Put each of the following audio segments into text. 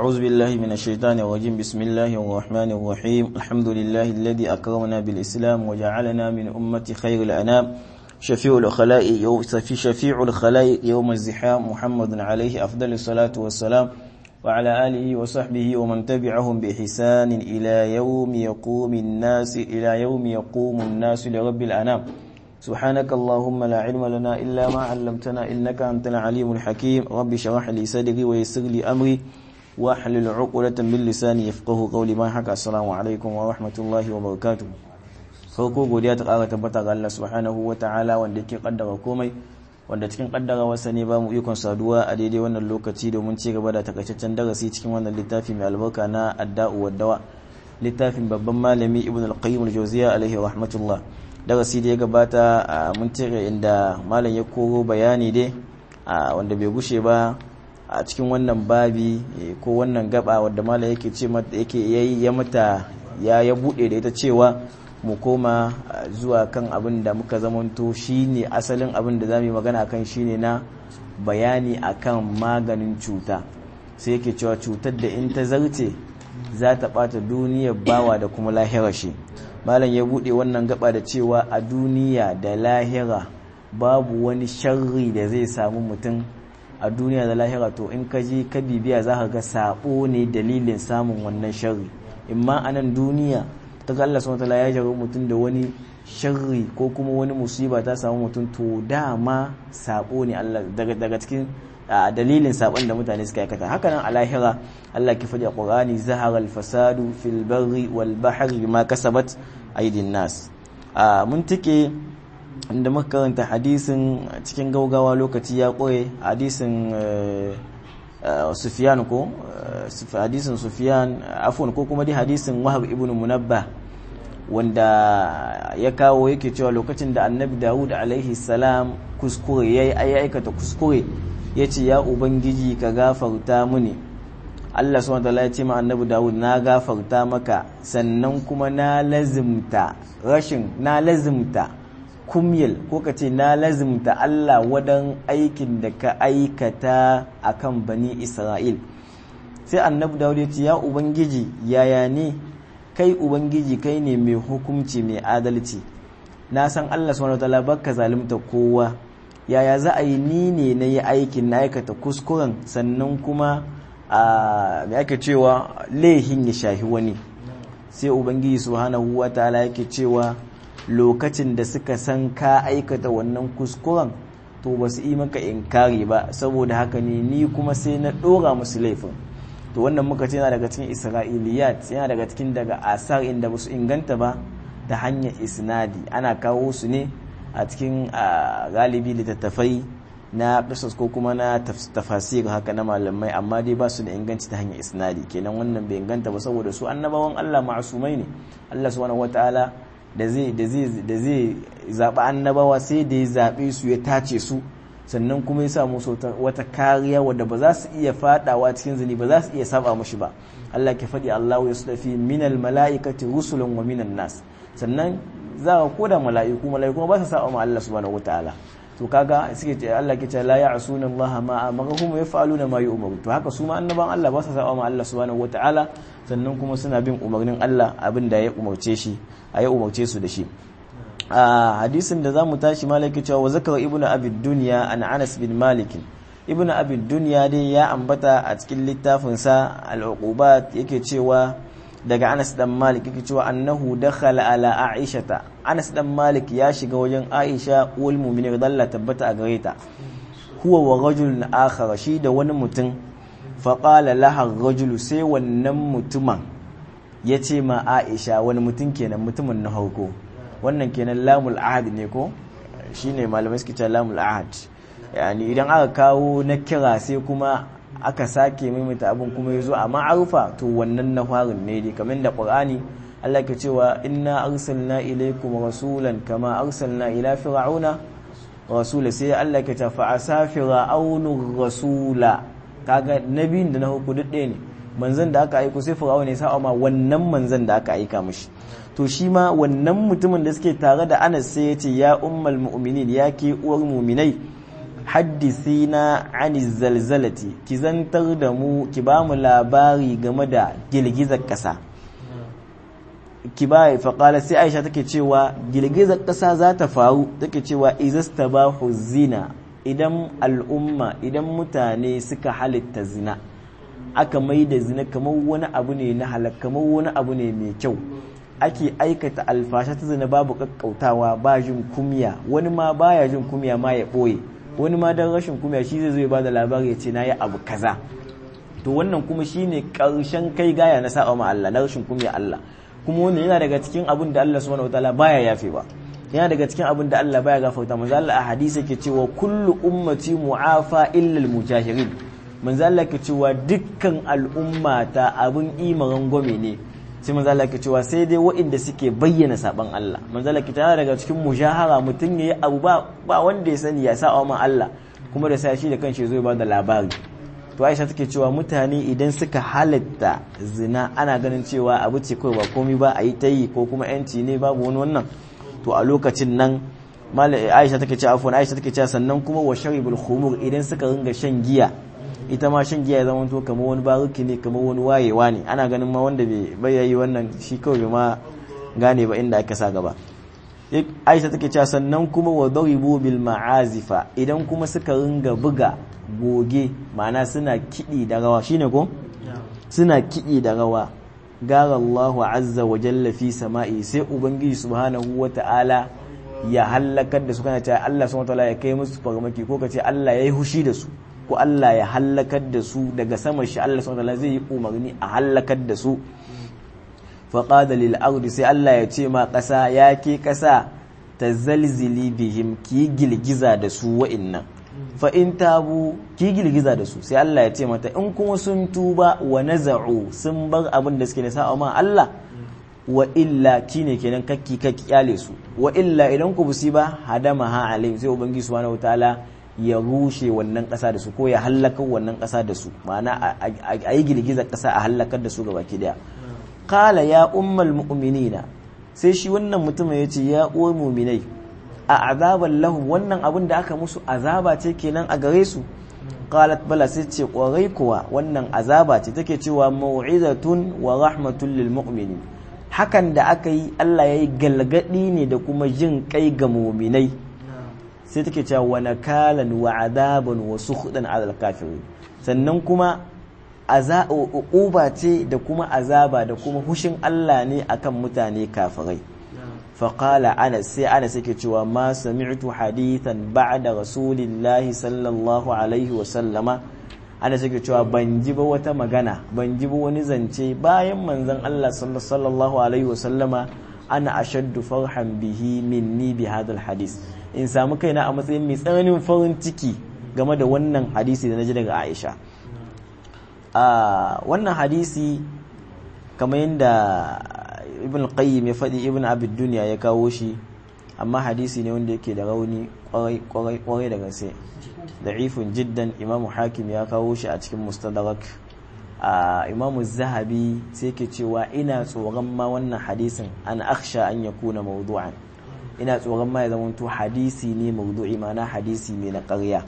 أعوذ بالله من الشيطان الرجيم بسم الله الرحمن الرحيم الحمد لله الذي أكرمنا بالإسلام وجعلنا من أمة خير الأنام شفيع الخلائق يوم شفيع الخلائق يوم الزحام محمد عليه أفضل الصلاة والسلام وعلى آله وصحبه ومن تبعهم بإحسان إلى يوم يقوم الناس إلى يوم يقوم الناس لرب الأنام سبحانك اللهم لا علم لنا إلا ما علمتنا إنك أنت العليم الحكيم رب شرح لي صدري ويسر لي أمري واحلل عقدة من لساني يفقه قولي ما حكى السلام عليكم ورحمة الله وبركاته farko godiya ta ƙara tabbata ga Allah subhanahu wa ta'ala wanda yake kaddara komai wanda cikin kaddara wasa ne ba mu ikon saduwa a daidai wannan lokaci domin ci gaba da takaitaccen darasi cikin wannan littafi mai albarka na adda'u waddawa littafin babban malami ibn al-qayyim al-jawziya alaihi rahmatullah darasi da ya gabata mun tire inda malam ya koro bayani dai wanda bai gushe ba a cikin wannan babi ko wannan gaba wadda malam yake ce mata yake yayi ya mata ya ya bude da ita cewa mu koma zuwa kan abin da muka zamanto shine asalin abin da zamu yi magana akan shine na bayani akan maganin cuta sai yake cewa cutar da in ta zarce za ta bata duniyar bawa da kuma lahirar shi malam ya bude wannan gaba da cewa a duniya da lahira babu wani sharri da zai samu mutum a duniya da lahira to in ka je ka bibiya za ka ga sabo ne dalilin samun wannan sharri imma a nan duniya ta ga Allah subhanahu ya jaro mutum da wani sharri ko kuma wani musiba ta samu mutum to dama sabo ne Allah daga daga cikin dalilin sabon da mutane suka aikata haka nan a lahira Allah ke faɗi a Qur'ani zahara al-fasadu fil barri wal bahri bima kasabat aydin nas mun tike inda muka karanta hadisin cikin gaugawa lokaci ya koye hadisin Sufyan ko hadisin Sufyan afwan ko kuma dai hadisin Wahab ibn Munabbah wanda ya kawo yake cewa lokacin da Annabi Dawud alaihi salam kuskure yayi aikata kuskure yace ya ubangiji ka gafarta mini Allah subhanahu wataala ya ce ma Annabi Dawud na gafarta maka sannan kuma na lazimta rashin na lazimta kumyil ko ka ce na lazimta Allah wadan aikin da ka aikata akan bani Isra'il sai annabi Dawud ya ce ya ubangiji yaya ne kai ubangiji kai ne mai hukunci mai adalci na san Allah subhanahu wataala baka zalunta kowa yaya za a yi ni ne na yi aikin na aikata kuskuren sannan kuma a me ake cewa laihin ya shahi wani sai ubangiji subhanahu wataala yake cewa lokacin da suka san ka aikata wannan kuskuren to ba su yi maka inkari ba saboda haka ne ni kuma sai na ɗora musu laifin to wannan muka ce yana daga cikin isra'iliyat yana daga cikin daga asar inda ba su inganta ba ta hanyar isnadi ana kawo su ne a cikin galibi littattafai na ƙasas ko kuma na tafasir haka na malamai amma dai ba su da inganci ta hanyar isnadi kenan wannan bai inganta ba saboda su annabawan Allah ma'asumai ne Allah subhanahu wataala da zai da zai da zai zaɓi annabawa sai da ya zaɓe su ya tace su sannan kuma ya samu wata kariya wadda ba za su iya fadawa cikin zini ba za su iya saba mushi ba Allah ke faɗi Allahu ya sudafi minal mala'ikati rusulun wa minan nas sannan za ka koda mala'iku mala'iku ba su saba ma Allah subhanahu wataala to kaga suke ce Allah ke ce la ya'suna Allah ma amarahum yaf'aluna ma yu'maru to haka su ma annaban Allah ba su saba ma Allah subhanahu wataala sannan kuma suna bin umarnin Allah abin da ya umarce shi a ya umarce su da shi a hadisin da zamu tashi malaki cewa wa zakar ibnu abid dunya an anas bin malik ibnu abid dunya dai ya ambata a cikin littafin sa al-uqubat yake cewa daga anas dan malik yake cewa annahu dakhala ala aishata anas dan malik ya shiga wajen aisha uwal mu'minin dalla tabbata a gare ta huwa wa rajulun akhar shi da wani mutum fa qala laha rajulu sai wannan mutumin yace ma aisha wani mutum kenan mutumin na harko wannan kenan lamul ahad ne ko shine malamai suke cewa lamul ahad yani idan aka kawo na kira sai kuma aka sake maimaita abin kuma yazo a ma'arufa to wannan na farin ne dai kamar da qur'ani Allah ke cewa inna arsalna ilaykum rasulan kama arsalna ila fir'auna rasula sai Allah ke ta fa asafira aunu rasula kaga nabiyin da na huku duk ɗaya ne manzon da aka aiko sai fir'auna ya sa ma wannan manzon da aka aika mishi to shi ma wannan mutumin da suke tare da Anas sai ya ce ya ummal mu'minin ya ke uwar mu'minai haddisina ani zalzalati ki zantar da mu ki ba mu labari game da girgizar ƙasa ki ba faƙala sai aisha take cewa girgizar ƙasa za ta faru take cewa izasta ba zina idan al'umma idan mutane suka halitta zina aka mai da zina kamar wani abu ne na halak kamar wani abu ne mai kyau ake aikata alfasha ta zina babu kakkautawa ba jin kumya wani ma baya jin kumya ma ya ɓoye wani ma don rashin kumya shi zai zo ya ba da labari ya ce na yi abu kaza to wannan kuma shine karshen kai gaya na sa'a ma Allah na rashin kumya Allah kuma wannan yana daga cikin abin da Allah subhanahu wataala baya yafe ba yana daga cikin abin da Allah baya gafarta manzo Allah a hadisi yake cewa kullu ummati mu'afa illa al-mujahirin manzo Allah yake cewa dukkan al'umma ta abin imaran gome ne sai manzo Allah yake cewa sai dai waɗanda suke bayyana saban Allah manzo Allah yake cewa daga cikin mujahara mutun yayi abu ba ba wanda ya sani ya sa'a ma Allah kuma da sai shi da kanshi zai ba da labari to Aisha take cewa mutane idan suka halatta zina ana ganin cewa abu ce kawai ba komai ba a yi ta yi ko kuma yanci ne babu wani wannan to a lokacin nan Aisha take cewa afwan Aisha take cewa sannan kuma wa sharibul khumur idan suka ringa shan giya ita ma shan giya ya zama to kamar wani baruki ne kamar wani wayewa ne ana ganin ma wanda bai yayi wannan shi kawai ma gane ba inda aka sa gaba Aisha take cewa sannan kuma wa daribu bil ma'azifa idan kuma suka ringa buga goge ma'ana suna kiɗi da rawa shine ko suna kiɗi da rawa gara Allah azza wa jalla fi sama'i sai ubangiji subhanahu wa ta'ala ya hallakar da su kana cewa Allah subhanahu wa ta'ala ya kai musu farmaki ko kace Allah ya yi hushi da su ko Allah ya hallakar da su daga sama shi Allah subhanahu wa ta'ala zai yi umarni a hallakar da su faqada lil ardi sai Allah ya ce ma ƙasa ya ke ƙasa ta zalzili bihim ki girgiza da su wa'innan fa in tabu ki girgiza da su sai Allah ya ce mata in kuma sun tuba wa naza'u sun bar abin da suke da sa'a ma Allah wa illa kine kenan kakki kakki kyale su wa illa idan ku busi ba hadama ha alayhim sai ubangiji subhanahu wataala ya rushe wannan ƙasa da su ko ya hallaka wannan ƙasa da su ma'ana a yi girgizar ƙasa a hallakar da su gaba ki daya qala ya ummal mu'minina sai shi wannan mutumin ya ce ya uwar mu'minai a azaban lahum wannan abin da aka musu azaba ce kenan a gare su qalat bala sai ce kwarai kuwa wannan azaba ce take cewa mau'izatun wa rahmatun lil mu'minin hakan da aka yi Allah ya yi galgadi ne da kuma jin kai ga mu'minai sai take cewa wa nakalan wa adaban wa sukhdan ala kafirin sannan kuma uba ce da kuma azaba da kuma hushin Allah ne akan mutane kafirai faƙala anas sai anas yake cewa ma sami'tu hadithan ba'da rasulillahi sallallahu alaihi wa sallama anas yake cewa ban ji ba wata magana ban ji ba wani zance bayan manzon Allah sallallahu alaihi wa sallama ana ashaddu farhan bihi minni bi hadal hadis in samu kaina a matsayin mai tsananin farin ciki game da wannan hadisi da naji daga Aisha a wannan hadisi kamar yadda ibn qayyim ya faɗi ibn abid duniya ya kawo shi amma hadisi ne wanda yake da rauni kwarai da gaske da'ifun jiddan imamu hakim ya kawo shi a cikin mustadrak a imamu zahabi sai ke cewa ina tsoron ma wannan hadisin an aksha an ya kuna mawdu'an ina tsoron ma ya zamanto hadisi ne mawdu'i ma'ana hadisi ne na ƙarya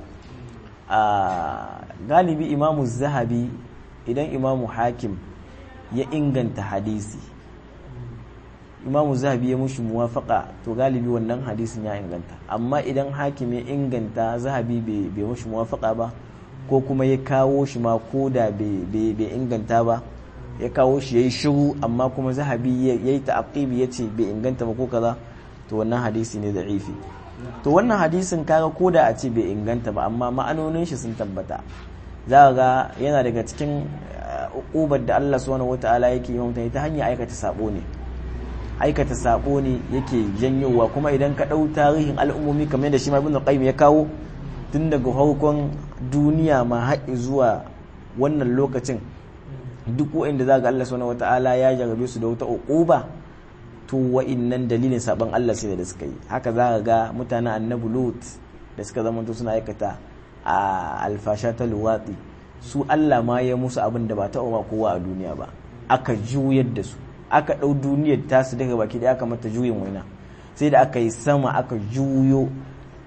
galibi imamu zahabi idan imamu hakim ya inganta hadisi imamu zahabi ya mushi muwafaka to galibi wannan hadisin ya inganta amma idan hakim ya inganta zahabi bai mushi muwafaka ba ko kuma ya kawo shi ma ko da bai inganta ba ya kawo shi ya yi shiru amma kuma zahabi ya yi ta'aqibi ya ce bai inganta ba ko kaza to wannan hadisi ne da ifi to wannan hadisin kaga ko da a ce bai inganta ba amma ma'anonin shi sun tabbata za ga yana daga cikin ubar da Allah subhanahu wata'ala yake yi mutane ta hanyar aikata sabo ne aikata sabo ne yake janyowa kuma idan ka ɗau tarihin al'ummomi kamar yadda shi ma ibn qayyim ya kawo tun daga farkon duniya ma haƙi zuwa wannan lokacin duk wa'inda za ga Allah subhanahu wata'ala ya jarabe su da wata uquba to wa'innan dalilin saban Allah sai da suka yi haka za ka ga mutanen annabi lut da suka zama suna aikata a alfasha ta luwatsi su Allah ma ya musu abin da ba ta ma kowa a duniya ba aka juyar da su aka ɗau duniyar tasu daga baki da aka mata juyin waina sai da aka yi sama aka juyo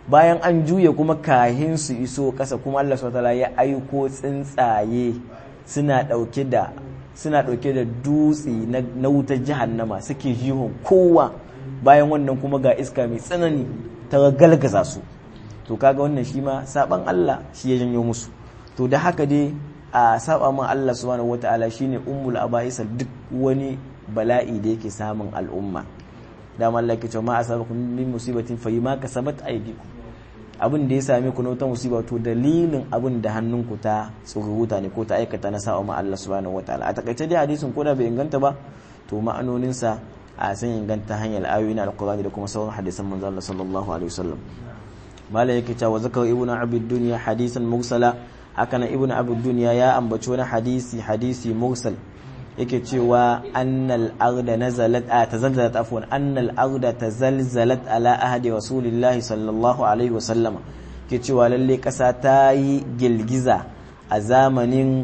bayan an juya kuma kahin su iso ƙasa kuma Allah subhanahu ya aiko tsuntsaye suna ɗauke da suna ɗauke da dutse na wutar jahannama suke jihon kowa bayan wannan kuma ga iska mai tsanani ta galgaza su to kaga wannan shi ma saban Allah shi ya janyo musu to da haka dai a saba ma Allah subhanahu wataala shine ummul abaisa duk wani bala'i da yake samun al'umma da Allah ke cewa ma asabakum min musibatin fa ma kasabat aydikum abin da ya same ku na wata musiba to dalilin abin da hannunku ta tsururuta ne ko ta aikata na sa'a ma Allah subhanahu wataala a takaice dai hadisin ko da bai inganta ba to ma'anoninsa a san inganta hanyar ayoyi na alkurani da kuma sauran hadisan manzo Allah sallallahu alaihi wasallam malai yake cewa zakar ibnu abid dunya hadisan mursala haka na ibnu abid dunya ya ambaci wani hadisi hadisi mursal yake cewa annal arda nazalat a tazalzalat afwan annal arda tazalzalat ala ahdi rasulillahi sallallahu alaihi wasallama ke cewa lalle kasa ta yi girgiza a zamanin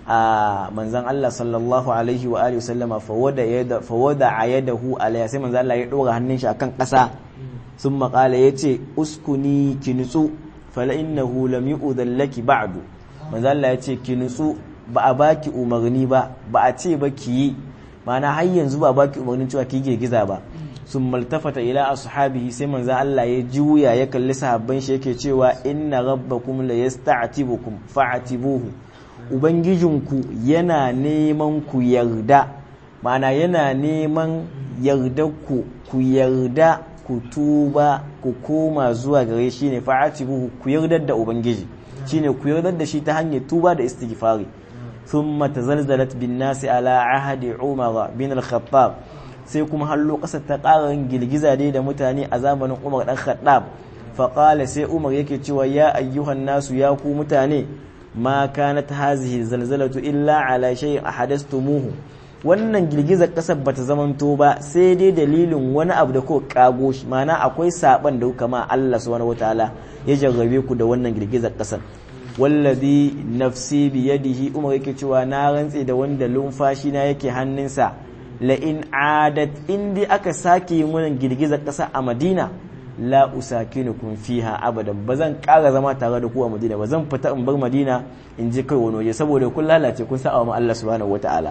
a manzan Allah sallallahu alaihi wa alihi wasallama fawada a yadahu alaiya sai manzan Allah ya ɗora hannun shi akan ƙasa sun maƙala ya ce uskuni ki nutsu fala innahu lam yu'dhan laki ba'du manzan Allah ya ce ki nutsu ba a baki umarni ba ba a ce ba ki yi ma'ana har yanzu ba a baki umarnin cewa ki girgiza ba sun maltafata ila ashabihi sai manzan Allah ya juya ya kalli sahabban shi yake cewa inna rabbakum la yasta'tibukum fa'tibuhu Ubangijinku yana neman ku yarda ma'ana yana neman yarda ku ku yarda ku tuba ku koma zuwa gare shi ne fa'atibuhu ku yardar da Ubangiji shine ku yardar da shi ta hanyar tuba da istighfari thumma tazalzalat bin nasi ala ahadi umar bin al-khattab sai kuma hallo kasar ta ƙara girgiza dai da mutane a zamanin umar dan khattab faqala sai umar yake cewa ya ayyuhan nasu ya ku mutane ma kanat hazihi zalzalatu illa ala shay'in ahadastumuhu wannan girgizar kasar bata zamanto ba sai dai dalilin wani abu da ko kago shi mana akwai saban da kama Allah subhanahu wataala ya jarrabe ku da wannan girgizar kasar wallazi nafsi bi yadihi umar yake cewa na rantse da wanda lumfashi na yake hannunsa la in adat indi aka sake yin wannan girgizar kasa a Madina la usakinukum fiha abadan ba zan ƙara zama tare da ku a Madina ba zan fita in bar Madina in je kai wani waje saboda kun lalace kun sa wa Allah subhanahu wataala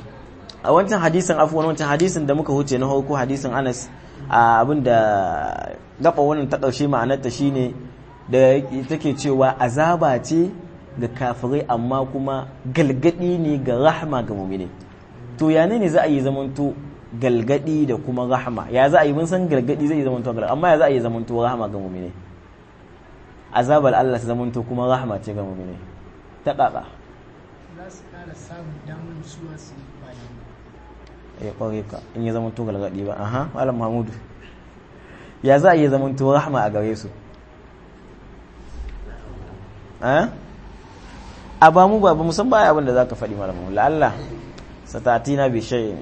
a wancan hadisin afwan wancan hadisin da muka huce na farko hadisin Anas a abin da gaba wannan ta ƙarshe ma'anarta shine da take cewa azaba ce ga kafirai amma kuma galgadi ne ga rahma ga mu'mini to ya ne za a yi zamanto galgadi da kuma rahama ya za a yi mun san galgadi zai zama to galgadi amma ya za a yi zama to rahama ga mu'mine azabar Allah ta zama to kuma rahama ce ga mu'mine ta kaka za su kara samun damar suwa su bayan ya kware ka in ya zama to galgadi ba aha malam mahmudu ya za a yi zama to rahama a gare su a ba mu ba ba musan baya abin da za ka faɗi malam mahmudu Allah satatina bi shay'in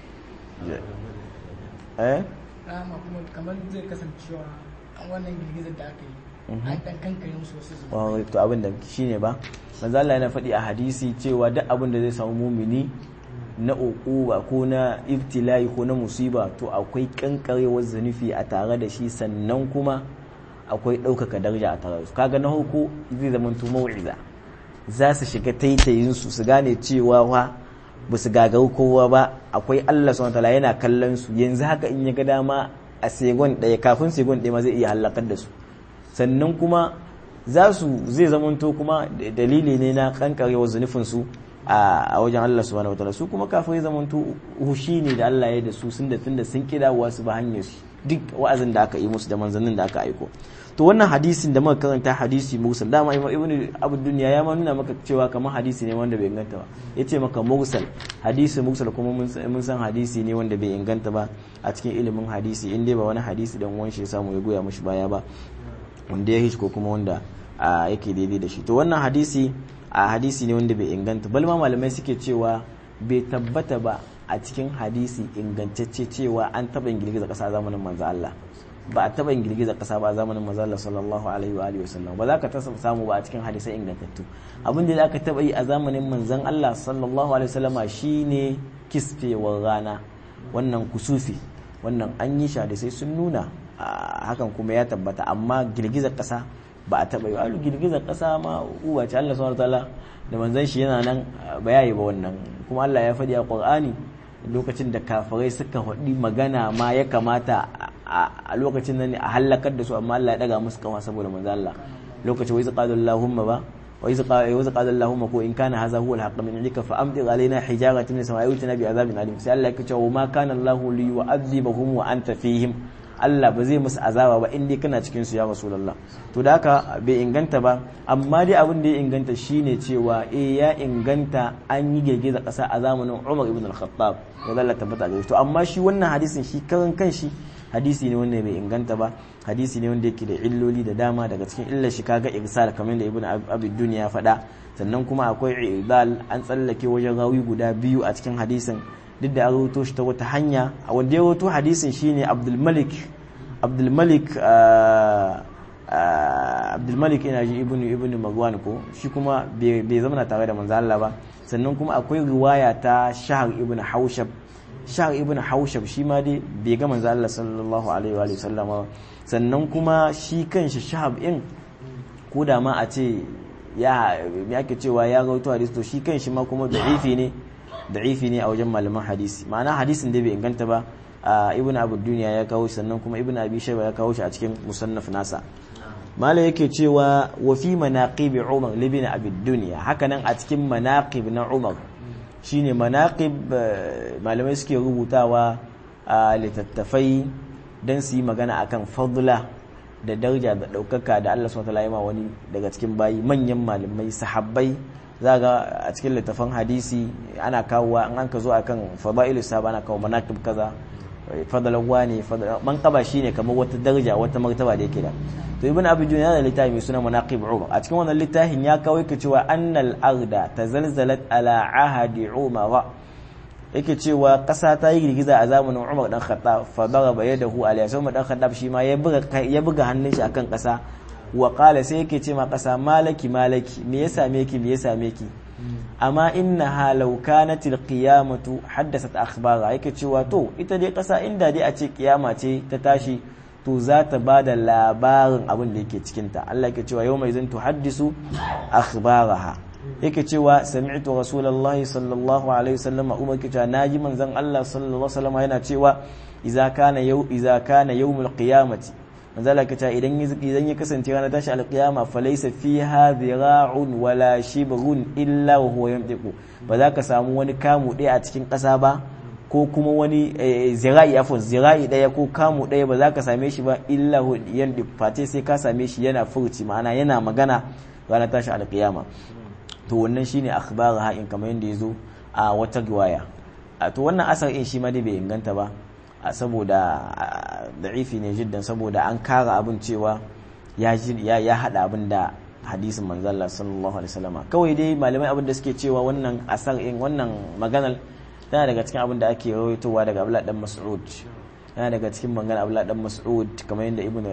eh rama kuma kamar zai kasancewa an wannan girgizar da aka yi an dan kankare musu wasu zuba wa to abin da shine ba manzo Allah yana faɗi a hadisi cewa duk abin da zai samu mumini na uquba ko na ibtila'i ko na musiba to akwai kankarewar zanufi a tare da shi sannan kuma akwai ɗaukaka daraja a tare da su kaga na hoko zai zama to mau'iza za su shiga taitayin su su gane cewa wa ba su gagaru kowa ba akwai Allah subhanahu wataala yana kallon su yanzu haka in ya ga dama a segon ɗaya kafin segon ɗaya ma zai iya halakar da su sannan kuma za su zai zamanto kuma dalili ne na kankarewar zunufin su a wajen Allah subhanahu wataala su kuma kafin zamanto hushi ne da Allah ya da su sun da tunda sun kida su ba hanyar su duk wa'azin da aka yi musu da manzannin da aka aiko to wannan hadisin da muka karanta hadisi mursal dama ibn abu dunya ya ma nuna maka cewa kamar hadisi ne wanda bai inganta ba yace maka mursal hadisi mursal kuma mun san hadisi ne wanda bai inganta ba a cikin ilimin hadisi in dai ba wani hadisi dan wani shi ya samu ya goya mishi baya ba wanda ya hish ko kuma wanda yake daidai da shi to wannan hadisi a hadisi ne wanda bai inganta balma malamai suke cewa bai tabbata ba a cikin hadisi ingantacce cewa an taɓa yin girgiza ƙasa zamanin manzo Allah ba a taɓa yin girgiza ƙasa ba a zamanin manzo Allah sallallahu alaihi wa alihi wasallam ba za ka tasa samu ba a cikin hadisai ingantattu abin da aka taɓa yi a zamanin manzon Allah sallallahu alaihi wasallama shine kisfewar rana wannan kusufi wannan an yi shi hadisai sun nuna hakan kuma ya tabbata amma girgizar kasa ba a taba yi alu girgizar kasa ma uwa ce Allah subhanahu wataala da manzon shi yana nan ba yayi ba wannan kuma Allah ya faɗi a Qur'ani lokacin da kafirai suka faɗi magana ma ya kamata a lokacin nan a halakar da su amma Allah ya daga musu kama saboda manzo Allah lokacin wai zaqala Allahumma ba wa iz qala Allahumma ko in kana hadha huwa al-haqq min indika fa amtir alaina hijaratan min samai wa bi azabin alim sai Allah ya ce wa ma kana Allahu li yu'adhibahum wa anta fihim Allah ba zai musu azaba ba indai kana cikin su ya rasulullah to da haka bai inganta ba amma dai abin da ya inganta shine cewa eh ya inganta an yi girgiza kasa a zamanin Umar ibn al-Khattab ya Allah tabbata da to amma shi wannan hadisin shi karan kanshi hadisi ne wanda bai inganta ba hadisi ne wanda yake da illoli da dama daga cikin illar shi kaga irsal kamar da ibn abi dunya ya faɗa sannan kuma akwai idal an tsallake wajen rawi guda biyu a cikin hadisin duk da an rawaito shi ta wata hanya a wanda ya rawaito hadisin shine abdul malik abdul malik abdul malik ina ji ibn ibn marwan ko shi kuma bai zama tare da manzo Allah ba sannan kuma akwai riwaya ta shahar ibn haushab shahar ibn haushab shi ma dai bai ga manzo Allah sallallahu alaihi wa sallam sannan kuma shi kanshi shahab in ko da ma a ce ya yake cewa ya rawaito hadisi to shi kanshi ma kuma da'ifi ne da'ifi ne a wajen malaman hadisi ma'ana hadisin da bai inganta ba ibn abu duniya ya kawo shi sannan kuma ibn abi shayba ya kawo shi a cikin musannaf nasa mala yake cewa wa fi manaqib umar libin abi duniya hakanan a cikin manaqib na umar shine manaqib malamai suke rubutawa a littattafai don su yi magana akan fadla da daraja da ɗaukaka da Allah subhanahu wataala wani daga cikin bayi manyan malamai sahabbai za ga a cikin littafan hadisi ana kawowa an an ka zo akan fadailu sahaba ana kawo manaqib kaza fadalan wani man kaba shine kamar wata daraja wata martaba da yake da to ibn abi yana da littafi mai suna manaqib umar a cikin wannan littafin ya kawo yake cewa annal arda tazalzalat ala ahadi umar yake cewa kasa ta yi girgiza a zamanin umar dan khattab fa daraba yadahu alayhi sai umar dan khattab shi ma ya buga ya buga hannun shi akan kasa wa qala sai yake ce ma kasa malaki malaki me ya same ki me ya same ki amma innaha law kanat alqiyamatu haddathat akhbara yake cewa to ita dai kasa inda dai a ce kiyama ce ta tashi to za ta ba da labarin abin da yake cikinta Allah yake cewa yau mai zan tuhaddisu akhbaraha yake cewa sami'tu rasulullahi sallallahu alaihi wasallam umar yake cewa naji manzon Allah sallallahu alaihi wasallam yana cewa idza kana yau idza kana yawmul qiyamati manzo Allah yake cewa idan idan ya kasance ranar tashi alqiyama falaysa fiha dhira'un wala shibrun illa wa huwa yamtiqu ba za ka samu wani kamu ɗaya a cikin ƙasa ba ko kuma wani zira'i afon zira'i daya ko kamu daya ba za ka same shi ba illa yan fate sai ka same shi yana furuci ma'ana yana magana ranar tashi alƙiyama to wannan shine akhbar ha'in kamar yadda ya zo a wata riwaya to wannan asar in shi ma dai bai inganta ba saboda da'ifi ne jiddan saboda an kara abin cewa ya ya hada abin da hadisin manzalla sallallahu alaihi wasallam kawai dai malamai abin da suke cewa wannan asar in wannan maganar tana daga cikin abin da ake rawaitowa daga Abdullah dan Mas'ud yana daga cikin magana Abdullah dan Mas'ud kamar yadda ibnu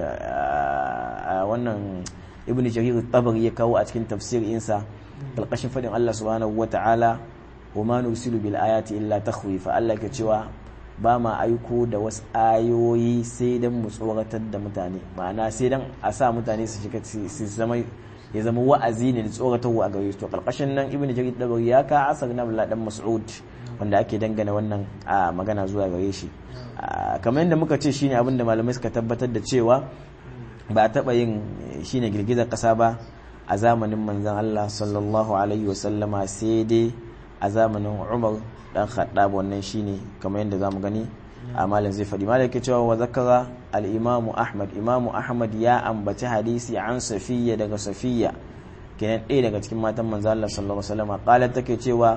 wannan ibnu Jarir tabari ya kawo a cikin tafsirinsa kalkashin fadin Allah subhanahu wata'ala wa ma nusilu bil ayati illa takhwifa Allah ke cewa ba ma aiko da wasu ayoyi sai dan mu tsoratar da mutane ma'ana sai dan a sa mutane su shiga su zama ya zama wa'azi ne da tsoratarwa a gare su to kalkashin nan ibnu Jarir tabari ya ka asar na Abdullah dan Mas'ud wanda ake dangana wannan a magana zuwa gare shi kamar yadda muka ce shine abin da malamai suka tabbatar da cewa ba a taɓa yin shine girgizar ƙasa ba a zamanin manzon Allah sallallahu alaihi wasallama sai dai a zamanin Umar dan Khattab wannan shine kamar yadda zamu gani a malam zai faɗi malam yake cewa wa zakara al-imamu Ahmad imamu Ahmad ya ambaci hadisi an Safiya daga Safiya kenan ɗaya daga cikin matan manzon Allah sallallahu alaihi wasallama qalat take cewa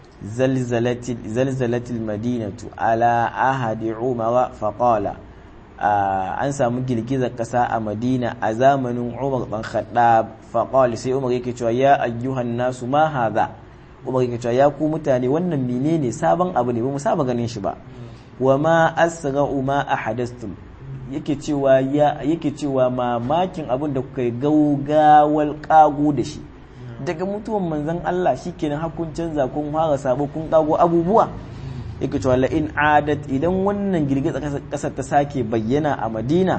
زلزلت المدينة على أحد عمر فقال an samu girgizar kasa a madina a zamanin umar dan khattab faqal sai umar yake cewa ya ayyuhan nasu ma hadha umar yake cewa ya ku mutane wannan menene sabon abu ne ba mu saba ganin shi ba wa ma asra'u ma ahadastum yake cewa ya yake cewa mamakin abin da kuka yi gaugawal kago da shi daga mutuwan manzon Allah shikenan hakun canza kun fara sabo kun kago abubuwa yake cewa la in adat idan wannan girgizar kasar ta sake bayyana a Madina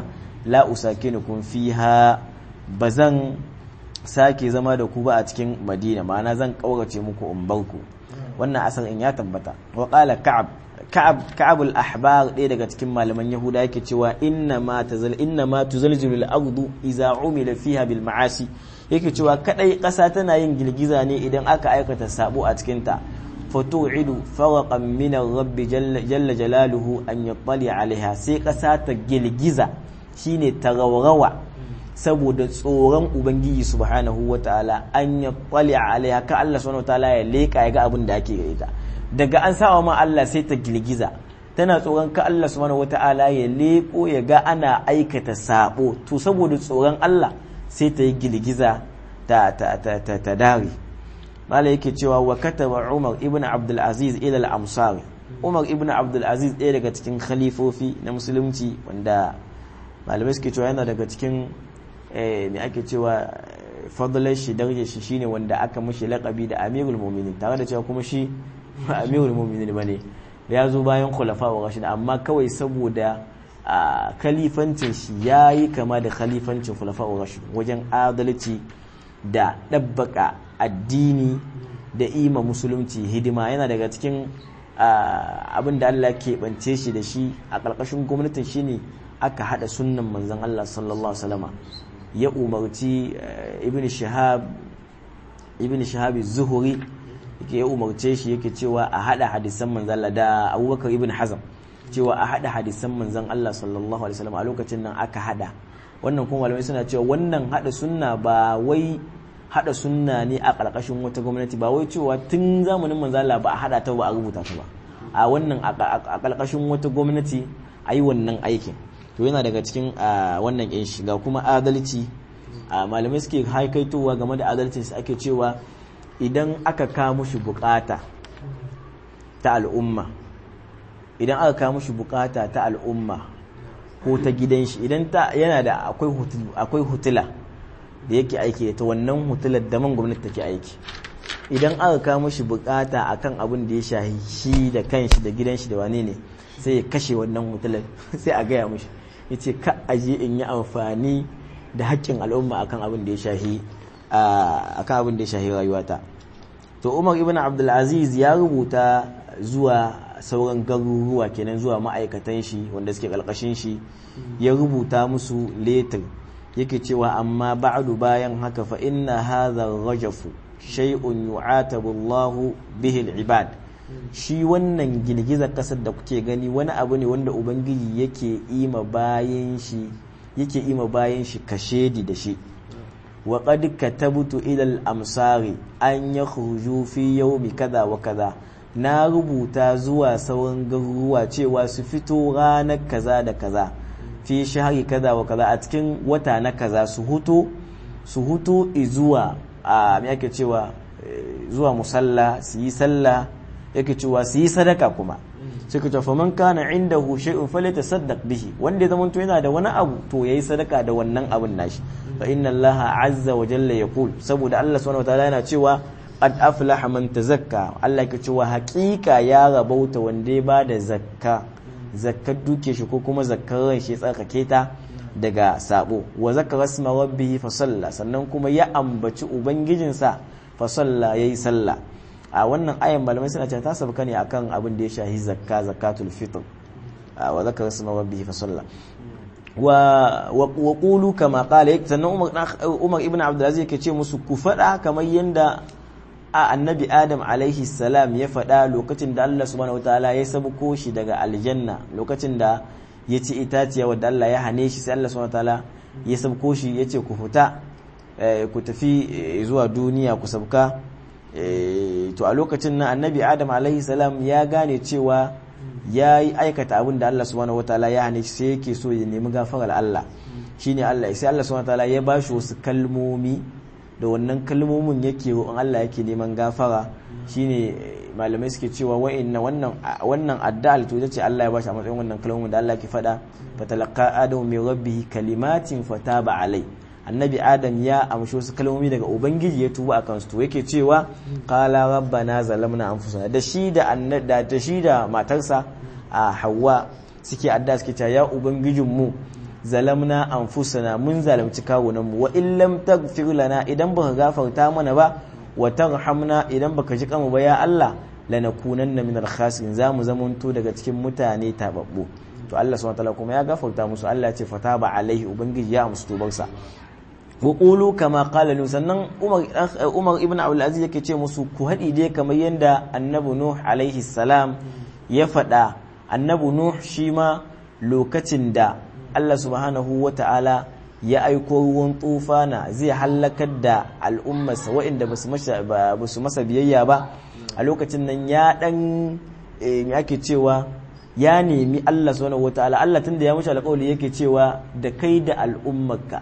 la usakinukum fiha bazan sake zama da ku ba a cikin madina ma'ana zan kaurace muku in bar ku wannan asarin ya tabbata wa qala ka'ab ka'ab ka'ab al-ahbar ɗaya daga cikin malaman yahuda yake cewa inna ma tazal inna ma tuzalzilu al-ardu idza umila fiha bil ma'asi yake cewa kadai ƙasa tana yin girgiza ne idan aka aikata sabo a cikin ta fatu'idu farqan min rabbi jalla jalaluhu an yattali alaiha sai ƙasa ta girgiza shine ta raurawa saboda tsoron ubangiji subhanahu wataala an yattali alaiha ka Allah subhanahu wataala ya leka ya ga abin da ake gare ta daga an sawa ma Allah sai ta girgiza tana tsoron ka Allah subhanahu wata'ala ya leko ya ga ana aikata sabo to saboda tsoron Allah sai ta yi girgiza ta ta ta ta, ta dare mala yake cewa wa kataba Umar ibn Abdul Aziz ila al-Amsari Umar ibn Abdul Aziz ɗaya daga cikin khalifofi na musulunci wanda malamai suke cewa yana daga cikin me ake cewa fadlar shi darajar shi shine wanda aka mushi laƙabi da Amirul Mu'minin tare da cewa kuma shi ba amirul mu'minin bane ya zo bayan khulafa wa rashid amma kawai saboda khalifancin shi yayi kama da khalifancin khulafa wa rashid wajen adalci da dabbaka addini da ima musulunci hidima yana daga cikin abin da Allah ke bance shi da shi a ƙarƙashin gwamnatin shine aka hada sunnan manzon Allah sallallahu alaihi wasallama ya umarci ibn shihab ibn shihab zuhuri yake ya umarce shi yake cewa a hada hadisan manzan Allah da Abubakar ibn Hazm cewa a hada hadisan manzan Allah sallallahu alaihi wasallam a lokacin nan aka hada wannan kuma malamai suna cewa wannan hada sunna ba wai hada sunna ne a karkashin wata gwamnati ba wai cewa tun zamanin manzan Allah ba a hada ta ba a rubuta ta ba a wannan a karkashin wata gwamnati a yi wannan aikin to yana daga cikin wannan yan shiga kuma adalci malamai suke haikaitowa game da adalcin su ake cewa idan aka kawo mushi bukata ta al'umma idan aka kawo mushi bukata ta al'umma ko ta gidan shi idan ta yana da akwai hutula da yake aiki ta wannan hutular da man gwamnati take aiki idan aka kawo mushi bukata akan abin da ya shahi shi da kanshi da gidan shi da wane ne sai ya kashe wannan hutular sai a gaya mushi ya ce ka aje in yi amfani da haƙƙin al'umma akan abin da ya shahi akan abin da ya shahi rayuwata to umar ibn abdulaziz ya rubuta zuwa sauran garuruwa kenan zuwa ma'aikatan shi wanda suke ƙarƙashin shi ya rubuta musu letter yake cewa amma ba'du bayan haka fa inna hadha rajafu shay'un yu'atabu Allahu bihi al-ibad shi wannan girgizar kasar da kuke gani wani abu ne wanda ubangiji yake ima bayan shi yake ima bayan shi kashedi da shi wa qad katabtu ila al-amsari an yakhruju fi yawmi kaza wa kaza na rubuta zuwa sauran garuruwa cewa su fito ranar kaza da kaza fi shahari kaza wa kaza a cikin wata na kaza su huto su huto zuwa a me yake cewa zuwa musalla su yi sallah yake cewa su yi sadaka kuma sai ka tafa man kana indahu shay'un falyatasaddaq bihi wanda ya zamanto yana da wani abu to yayi sadaka da wannan abun nashi fa inna allaha azza wa jalla yaqul saboda Allah subhanahu wataala yana cewa qad aflaha man tazakka Allah yake cewa haƙiƙa ya rabauta wanda ya bada zakka zakkar duke shi ko kuma zakkar ran shi tsarkake ta daga sabo wa zakara isma rabbih fa salla sannan kuma ya ambaci ubangijinsa fa salla yayi sallah a wannan ayan malamai suna cewa ta sabka ne akan abin da ya shahi zakka zakatul fitr wa zakara isma rabbih fa salla wa wa qulu kama qala sannan umar umar ibn abdul aziz yake ce musu ku fada kamar yanda a annabi adam alaihi salam ya faɗa lokacin da Allah subhanahu wataala ya sabuko shi daga aljanna lokacin da ya ci itaciya wadda Allah ya hane shi sai Allah subhanahu wataala ya sabuko shi ya ce ku fita ku tafi zuwa duniya ku sabka to a lokacin nan annabi adam alaihi salam ya gane cewa ya yi aikata abin da Allah subhanahu wataala ya hane shi sai yake so ya nemi gafarar Allah shine Allah sai Allah subhanahu wataala ya bashi wasu kalmomi da wannan kalmomin yake roƙon Allah yake neman gafara shine malamai suke cewa wa'inna wannan wannan addu'a to ce Allah ya bashi a matsayin wannan kalmomin da Allah ke faɗa fatalaqa adamu min rabbihi kalimatin fataba alai annabi adam ya amshi wasu kalmomi daga ubangiji ya tuba akan su to yake cewa qala rabbana zalamna anfusana da shi da da ta shi da matarsa a Hawwa suke adda suke cewa ya ubangijin mu zalamna anfusana mun zalunci kawunan mu wa in lam taghfir lana idan baka gafarta mana ba wa tarhamna idan baka ji kanmu ba ya Allah lanakunanna min al-khasirin zamu zamanto daga cikin mutane tababbu to Allah subhanahu wataala kuma ya gafarta musu Allah ya ce fataba alaihi ubangiji ya amsu tubarsa wa qulu kama qala nu sannan Umar Umar ibn Abdul Aziz yake ce musu ku hadi dai kamar yanda Annabi Nuh alaihi salam ya faɗa Annabi Nuh shi ma lokacin da Allah subhanahu wataala ya aiko ruwan tufana zai hallakar da al'ummarsa waɗanda ba su masa biyayya ba a lokacin nan ya ɗan ake cewa ya nemi Allah subhanahu wataala Allah tunda ya mushi alƙawari yake cewa da kai da al'ummarka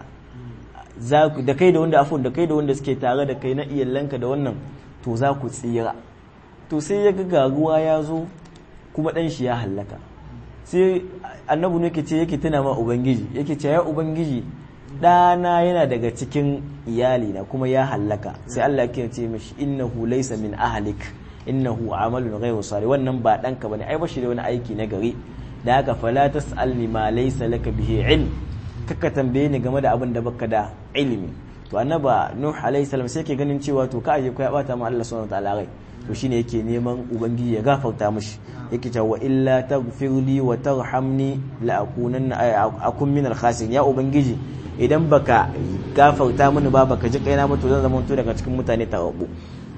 da kai da wanda afon da kai da wanda suke tare da kai na iyalanka da wannan to za ku tsira to sai ya ga ruwa ya zo kuma ɗan shi ya hallaka sai annabi ne yake ce yake tuna ma ubangiji yake ce ya ubangiji ɗana yana daga cikin iyalina kuma ya hallaka sai Allah ya ce mishi innahu laysa min ahlik innahu amalun ghayru salih wannan ba danka bane ai bashi da wani aiki na gari da haka fala tasalni ma laysa laka bihi ilm kaka tambaye ni game da abin da baka da ilimi to annaba nuh alayhi salam sai ke ganin cewa to ka aje ko ya bata ma Allah subhanahu wataala rai to shine yake neman ubangiji ya gafarta mishi yake cewa wa illa taghfirli wa tarhamni la akunanna akun min al-khasirin ya ubangiji idan baka gafarta mini ba baka ji kaina mutu zan zama daga cikin mutane tawabbu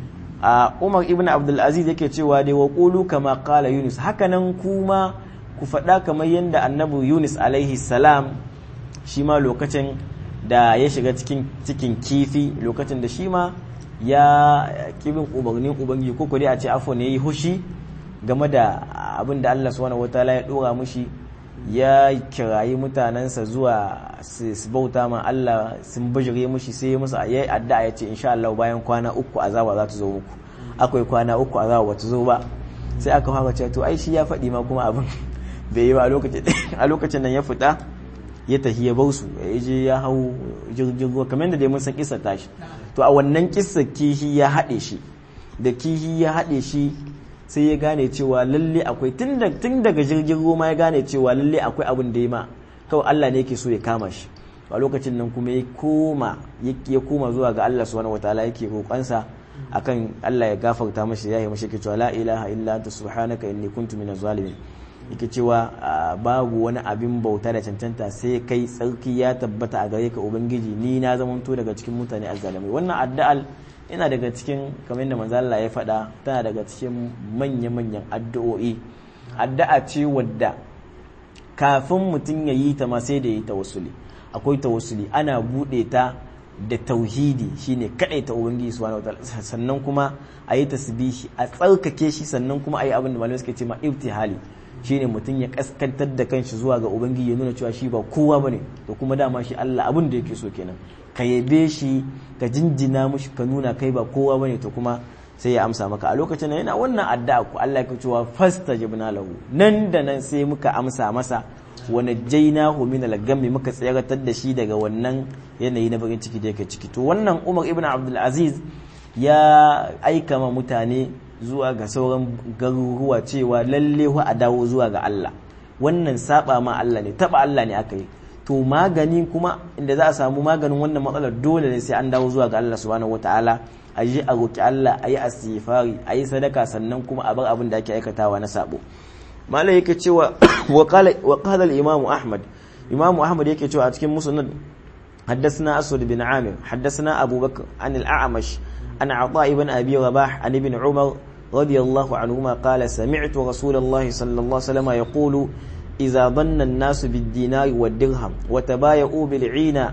a Umar ibn Abdul Aziz yake cewa dai wa qulu kama qala Yunus hakanan kuma ku faɗa kamar yadda annabi Yunus alaihi salam shi ma lokacin da ya shiga cikin cikin kifi lokacin da shi ma ya kibin umarnin ubangiji ko dai a ce afo ne yi hushi game da abin da Allah subhanahu wataala ya dora mushi ya kirayi mutanensa zuwa su bauta ma Allah sun bijire mushi sai ya musu yayi addu'a ya ce insha Allah bayan kwana uku azaba za ta zo muku akwai kwana uku azaba ba ta zo ba sai aka fara cewa to ai shi ya faɗi ma kuma abin bai yi ba a lokacin nan ya fita ya tafi ya bausu ya je ya hau jirgin ruwa kamar da dai mun san kissa tashi to a wannan kissa kihi ya haɗe shi da kihi ya haɗe shi sai ya gane cewa lalle akwai tun daga jirgin ruwa ya gane cewa lalle akwai abin da ya ma kawai Allah ne yake so ya kama shi a lokacin nan kuma ya koma ya koma zuwa ga Allah subhanahu wataala yake roƙonsa akan Allah ya gafarta mashi ya yi mashi ke cewa la ilaha illa anta subhanaka inni kuntu minaz zalimin yake cewa babu wani abin bauta da cancanta sai kai tsarki ya tabbata a gare ka ubangiji ni na zamanto daga cikin mutane azzalimai wannan addu'al ina daga cikin kamar yadda manzo Allah ya faɗa tana daga cikin manya-manyan addu'o'i addu'a ce wadda kafin mutum ya yi ta ma sai da yi tawassuli akwai tawassuli ana buɗe ta da tauhidi shine kadai ta ubangiji subhanahu wataala sannan kuma a yi tasbihi a tsarkake shi sannan kuma a yi abin da malamai suke ce ma ibtihali shine mutum ya kaskantar da kanshi zuwa ga ubangiji ya nuna cewa shi ba kowa bane to kuma dama shi Allah abin da yake so kenan ka yabe shi ka jinjina mushi ka nuna kai ba kowa bane to kuma sai ya amsa maka a lokacin nan yana wannan addu'a ku Allah ya cewa fastajibna lahu nan da nan sai muka amsa masa wa najjaynahu min al-gammi muka tsayaratar da shi daga wannan yanayi na bakin ciki da yake ciki to wannan Umar ibn Abdul Aziz ya aika ma mutane zuwa ga sauran garuruwa cewa lalle wa a dawo zuwa ga Allah wannan saba ma Allah ne taba Allah ne aka yi to magani kuma inda za a samu maganin wannan matsalar dole ne sai an dawo zuwa ga Allah subhanahu wataala a yi a roki Allah a yi asifari a yi sadaka sannan kuma a bar abin da ake aikatawa na sabo malai yake cewa wa qala al-imam Ahmad imam Ahmad yake cewa a cikin musnad حدثنا أسود بن عامر حدثنا أبو بكر عن الأعمش عن عطاء بن أبي رباح عن ابن عمر رضي الله عنهما قال سمعت رسول الله صلى الله عليه وسلم يقول إذا ظن الناس بالدينار والدرهم وتبايعوا بالعين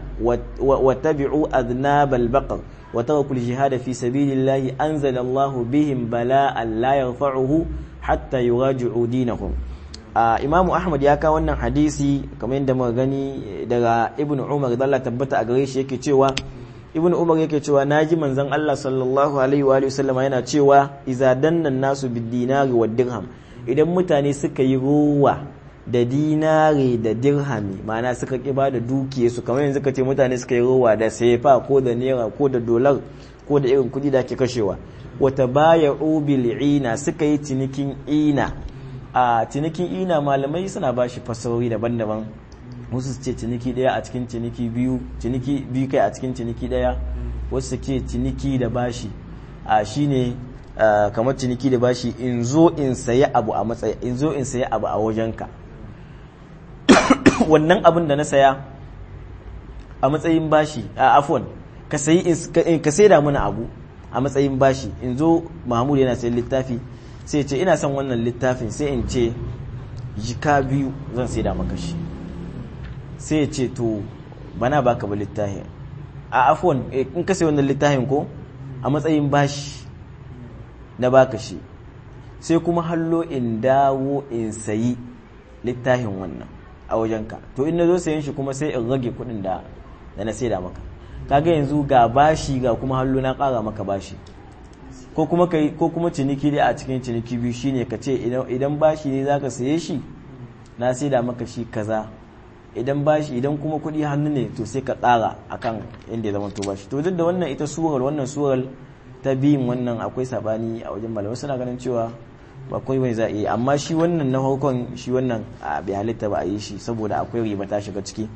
واتبعوا أذناب البقر وتركوا الجهاد في سبيل الله أنزل الله بهم بلاء لا يرفعه حتى يراجعوا دينهم Uh, imamu ahmad ya kawo wannan hadisi kamar yadda muka gani daga ibn umar da Allah tabbata a gare shi yake cewa ibn umar yake cewa naji manzon Allah sallallahu alaihi wa sallama yana cewa iza dannan nasu bid dinari wa dirham idan mutane suka yi ruwa da dinari da dirhami ma'ana suka ki ba da dukiyarsu kamar yanzu ka ce mutane suka yi ruwa da sefa ko da naira ko da dolar ko da irin kudi da ake kashewa wata baya bil ina suka yi cinikin ina a cinikin ina malamai suna ba shi fasarori daban-daban wasu su ce ciniki daya a cikin ciniki biyu ciniki biyu kai a cikin ciniki daya wasu su ce ciniki da bashi a shine kamar ciniki da bashi in zo in sayi abu a matsayi in zo in sayi abu a wajenka wannan abin da na saya a matsayin bashi a afon ka sayi ka saida mana abu a matsayin bashi in zo mahmud yana sayan littafi sai ce ina son wannan littafin sai in ce jika biyu zan saida maka shi sai ya ce to bana baka ba littafin a afon in ka sayi wannan littafin ko a matsayin bashi na baka shi sai kuma hallo in dawo in sayi littafin wannan a wajenka to in na zo sayan shi kuma sai in rage kudin da na saida maka kaga yanzu ga bashi ga kuma hallo na kara maka bashi ko kuma kai ko kuma ciniki dai a cikin ciniki biyu shine ka ce idan bashi ne zaka saye shi na saida maka shi kaza idan bashi idan kuma kudi hannu ne to sai ka kara akan inda ya zama to bashi to duk da wannan ita surar wannan surar ta biyun wannan akwai sabani a wajen malamai suna ganin cewa ba kai wani za a yi amma shi wannan na farkon shi wannan a bai halitta ba a yi shi saboda akwai riba ta shiga ciki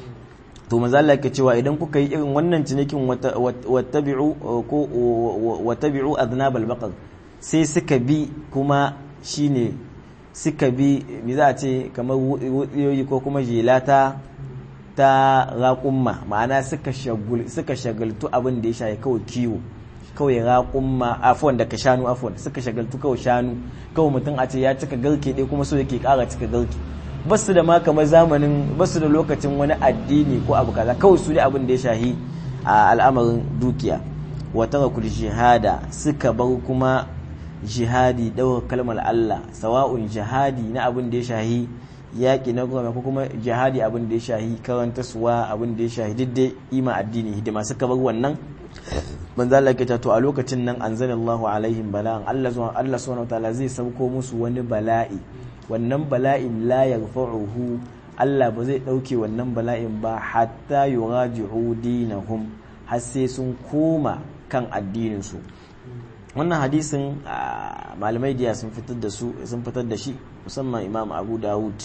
to maza Allah ke cewa idan kuka yi irin wannan cinikin wattabi'u ko wattabi'u adnab al-baqar sai suka bi kuma shine suka bi me za a ce kamar wutsiyoyi ko kuma jelata ta raƙumma ma'ana suka shagaltu abin da ya shaye kawai kiwo kawai raƙumma afon daga shanu afon suka shagaltu kawai shanu kawai mutum a ce ya cika garke ɗaya kuma so yake ƙara cika garke basu da ma kamar zamanin basu da lokacin wani addini ko abu kaza kawai su da abin da ya shahi a al'amarin dukiya wata rakul jihada suka bar kuma jihadi ɗaukar kalmar Allah sawa'un jihadi na abin da ya shahi yaƙi na goma ko kuma jihadi abin da ya shahi karanta suwa abin da ya shahi diddai ima addini hidima suka bar wannan manzo Allah ke to a lokacin nan anzalallahu alaihim bala'an Allah zuwa Allah subhanahu wataala zai sauko musu wani bala'i wannan bala'in la yarfa'uhu Allah ba zai dauke wannan bala'in ba hatta yuraji'u dinahum har sai sun koma kan addinin su wannan hadisin malamai diya sun fitar da su sun fitar da shi musamman Imam Abu Dawud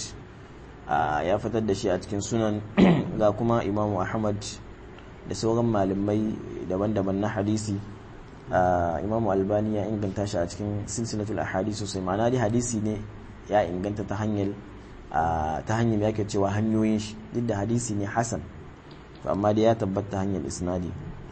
ya fitar da shi a cikin sunan ga kuma Imam Ahmad da sauran malamai daban-daban na hadisi imamu albani ya inganta shi a cikin silsilatul ahadisi sosai ma'ana dai hadisi ne ya inganta ta hanyar ta hanyar yake cewa hanyoyin shi duk da hadisi ne hasan amma dai ya tabbata hanyar isnadi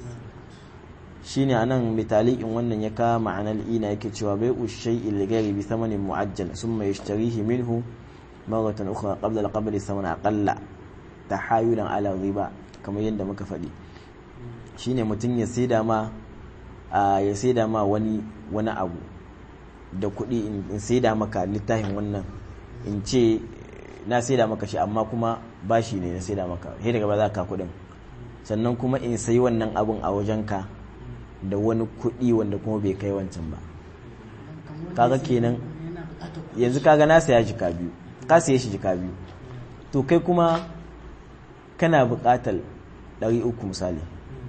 shine anan mitalikin wannan ya kawo ma'anar ina yake cewa bai ushai ilgari bi thamanin mu'ajjal summa yashtarihi minhu maratan ukhra qabla al-qabli thamanan aqalla tahayulan ala riba kamar yadda muka faɗi shine mutum ya saida ma ya saida ma wani wani abu da kuɗi in saida maka littafin wannan in ce na saida maka shi amma kuma bashi ne na saida maka sai daga ba za ka kuɗin sannan kuma in sayi wannan abun a wajenka da wani kuɗi wanda kuma bai kai wancan ba kaga kenan yanzu kaga na saya jika biyu ka saye shi jika biyu to kai kuma kana buƙatar ɗari uku misali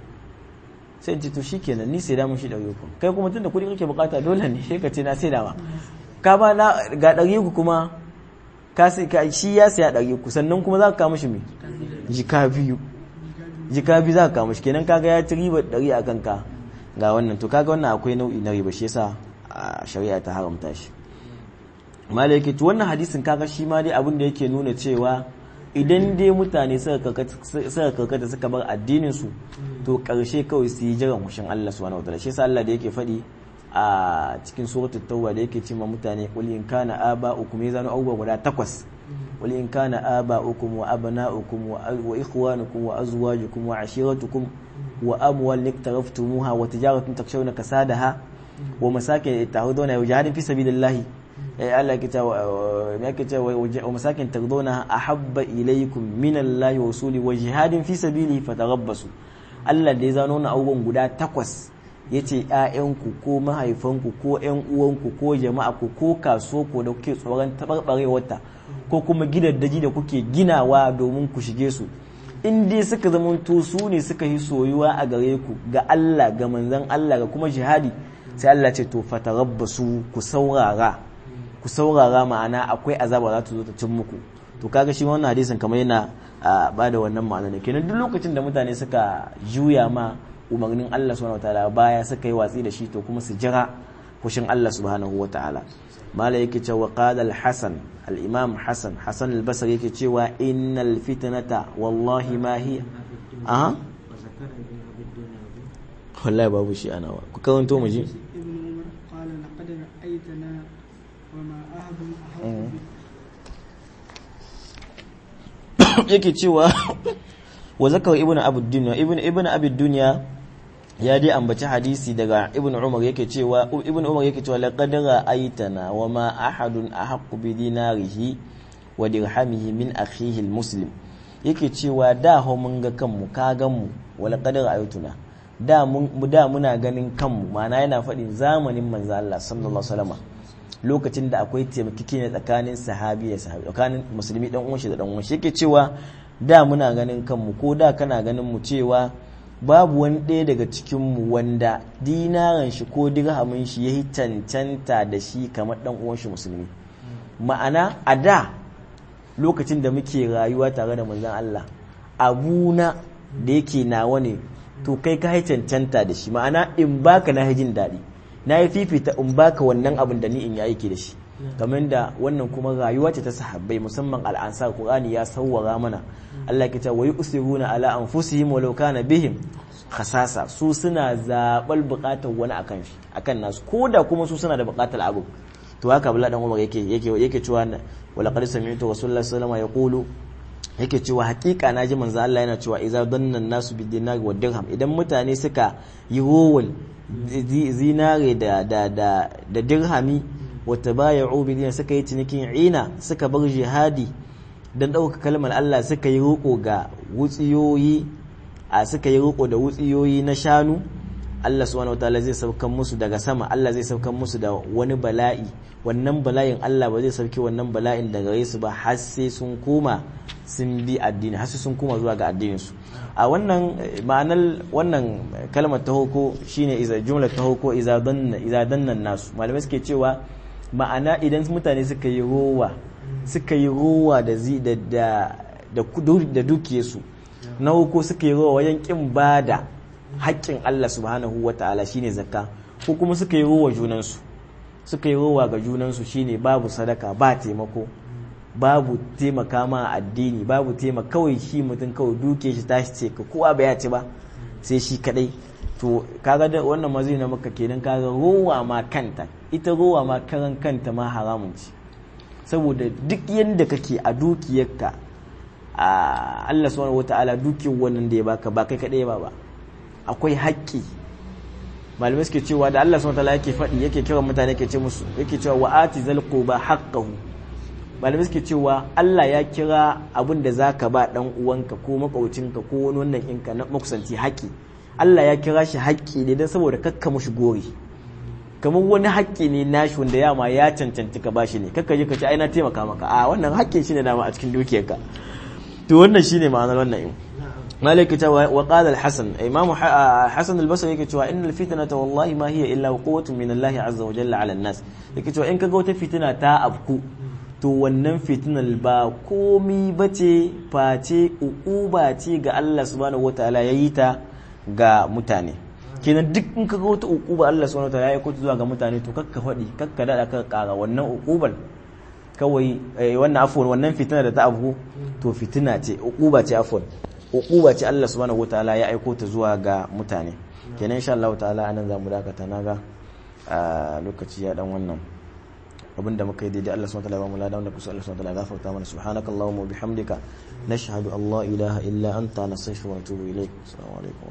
sai in ce to shikenan ni sai da mun shi ɗari uku kai kuma tunda kuɗi kake buƙata dole ne sai ka ce na sai da ma ka ba na ga ɗari uku kuma ka sai ka shi ya saya ɗari uku sannan kuma za ka kawo mishi me jika biyu jika biyu za ka kawo mishi kenan kaga ya ci riba ɗari a kanka ga wannan to kaga wannan akwai nau'i na riba shi yasa shari'a ta haramta shi malaki to wannan hadisin kaga shi ma dai abin da yake nuna cewa idan dai mutane suka karkata suka bar addinin su to karshe kawai su yi jiran hushin Allah subhanahu wataala shi yasa Allah da yake faɗi a cikin suratul tauba da yake cewa mutane qul in kana aba'ukum ya zanu abubuwa guda takwas qul in kana aba'ukum wa abna'ukum wa ikhwanukum wa azwajukum wa ashiratukum wa amwal iktaraftumuha wa tijaratun takshawna kasadaha wa masakin tahuduna wa jihadin fi sabilillahi Allah ya kita ya kita wa masakin tarduna ahabba ilaykum min Allah wa rasuli wa jihadin fi sabilihi fatarabbasu Allah da ya zano na abubuwan guda takwas yace ƴaƴanku ko mahaifanku ko ƴan uwanku ko jama'a ku ko kaso ko da kuke tsoron tabarbarewarta ko kuma gidaddaji da kuke ginawa domin ku shige su in dai suka zamanto su ne suka yi soyuwa a gare ku ga Allah ga manzon Allah ga kuma jihadi sai Allah ce to fatarabbasu ku saurara ku saurara ma'ana akwai azaba za ta zo ta cin muku to kaga shi wannan hadisin kamar yana a ba da wannan ma'ana ne kenan duk lokacin da mutane suka juya ma umarnin Allah subhanahu wataala baya suka yi watsi da shi to kuma su jira fushin Allah subhanahu wataala mala yake cewa qala al-hasan al-imam hasan hasan al-basri yake cewa innal fitnata wallahi ma hiya aha wallahi babu shi ana wa ku karanto mu ji ابن عمر قال لقد رأيتنا وما أحد أحق yake cewa wa zakar ibnu abu dunya ibnu ibnu abu dunya ya dai ambaci hadisi daga ibnu umar yake cewa ibnu umar yake cewa laqad ra'aytana wa ma ahadun ahaqqu bi dinarihi wa dirhamihi min akhihi almuslim yake cewa da ho mun ga kanmu ka gan mu wa laqad ra'aytuna da mun da muna ganin kanmu ma'ana yana faɗin zamanin manzo Allah sallallahu alaihi wasallam lokacin da akwai taimakeke tsakanin sahabi da sahabi tsakanin musulmi dan uwan shi da dan uwan shi yake cewa da muna ganin kanmu ko da kana ganin mu cewa babu wani ɗaya daga cikin mu wanda dinaran shi ko dirhamin shi yayi cancanta da shi kamar dan uwan shi musulmi ma'ana a da lokacin da muke rayuwa tare da manzon Allah abuna da yake nawa ne to kai ka yi cancanta da shi ma'ana in baka na jin daɗi na yi fifita in baka wannan abin da ni in yi aiki da shi kamar da wannan kuma rayuwa ce ta sahabbai musamman al'ansar qur'ani ya sawwara mana Allah ke ce wa yusiruna ala anfusihim walau kana bihim khasasa su suna zabal bukatar wani akan shi akan nasu koda kuma su suna da bukatar abu to haka Abdullah dan Umar yake yake yake cewa wala qad sami'tu rasulullahi sallallahu alaihi wasallam yaqulu yake cewa hakika naji manzo Allah yana cewa idza danna nasu bid dinar wa dirham idan mutane suka yi rowal zinare da da da da dirhami wa tabaya'u bi dinar suka yi cinikin ina suka bar jihadi dan dauka kalmar Allah suka yi roko ga wutsiyoyi a suka yi roko da wutsiyoyi na shanu Allah subhanahu wataala zai saukan musu daga sama Allah zai saukan musu da wani bala'i wannan bala'in Allah ba zai sauke wannan bala'in daga gare su ba har sai sun koma sun bi addini har sai sun koma zuwa ga addinin su a wannan ma'anar wannan kalmar ta hoko shine iza jumlar ta hoko iza danna iza dannan nasu malamai suke cewa ma'ana idan mutane suka yi rowa suka yi rowa da zi da da da dukiyarsu na hoko suka yi rowa wajen kin bada haƙƙin Allah subhanahu wa ta'ala shine zakka ko kuma suka yi rowa junansu suka yi rowa ga junansu shine babu sadaka ba taimako babu taimaka ma addini babu taimaka kawai shi mutum kawai duke shi tashi ce ka kowa ba ya ci ba sai shi kadai to kaga da wannan mazi na maka kenan kaga rowa ma kanta ita rowa ma karan kanta ma haramun ce saboda duk yadda kake a dukiyarka a Allah subhanahu wataala dukiyar wannan da ya baka ba kai kadai ba ba akwai haƙƙi malamai suke cewa da Allah subhanahu wataala yake faɗi yake kira mutane yake ce musu yake cewa wa ati zal quba haqqahu malamai suke cewa Allah ya kira abin da zaka ba dan uwanka ko makaucinka ko wani wannan inka na makusanci haƙƙi Allah ya kira shi haƙƙi ne dan saboda kakka mushi gori kamar wani haƙƙi ne nashi wanda yama ya cancanci ka bashi ne kakka je ka ce ai na taimaka maka a wannan haƙƙin shi ne dama a cikin dukiyarka to wannan shine ma'anar wannan in مالك وقال الحسن إمام حسن البصري يكي إن الفتنة والله ما هي إلا قوة من الله عز وجل على الناس يكي إن كقوة فتنة تا أبكو to wannan fitinar ba komi bace face ukuba ce ga Allah subhanahu wataala yayi ta ga mutane kenan duk in kaga wata ukuba Allah subhanahu wataala ya kuta zuwa ga mutane to kakka faɗi kakka dada ka kara wannan ukubar kawai wannan afwan wannan fitina da ta abu to fitina ce ukuba ce afwan ukuba ce Allah subhanahu wataala ya aiko ta zuwa ga mutane kenan insha Allah ta'ala anan zamu dakata naga a lokaci ya dan wannan abinda muka yi daidai Allah subhanahu wataala ba mu ladan wanda kusa Allah subhanahu wataala gafarta mana subhanakallahumma wa bihamdika nashhadu an la ilaha illa anta nastaghfiruka wa natubu ilayk assalamu alaikum